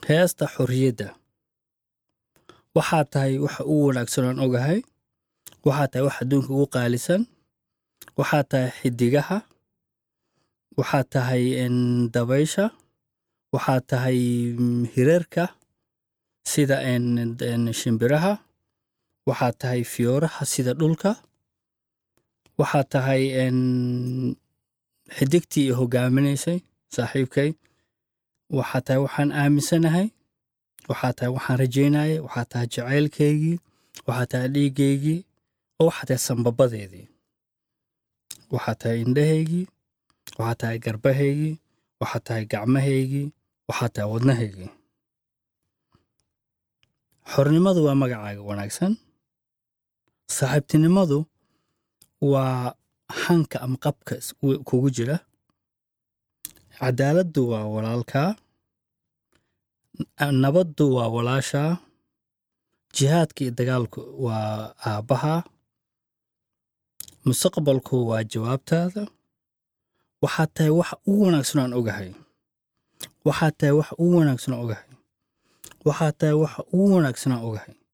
heesta xorriyadda waxaa tahay waxa ugu wanaagsan aan ogahay waxaa tahay wax adduunka ugu qaalisan waxaa tahay xidigaha waxaa tahay en, dabaysha waxaa tahay mm, hireerka sida en- en shimbiraha waxaa tahay fiyooraha sida dhulka waxaa tahay en, xidigtii i hogaaminaysay saaxiibkay waxaa tahay waxaan aaminsanahay waxaa tahay waxaan rajaynayay waxaa tahay jacaylkaygii waxaa tahay dhiiggaygii oo waxaa tahay sambabadeedii waxaa tahay indhahaygii waxaa tahay garbahaygii waxaa tahay gacmahaygii waxaa tahay wadnahaygii xornimadu waa magacaaga wanaagsan saaxiibtinimadu waa hanka ama qabka is- u- kugu jira cadaaladdu waa walaalkaa N- nabaddu waa walaashaa jihaadka iyo dagaalku waa aabbaha mustaqbalku waa jawaabtaada waxaa tahay waxa ugu wanaagsan aan ogahay waxaa tahay waxa ugu wanaagsan aan ogahay waxaa tahay waxa ugu wanaagsan aan ogahay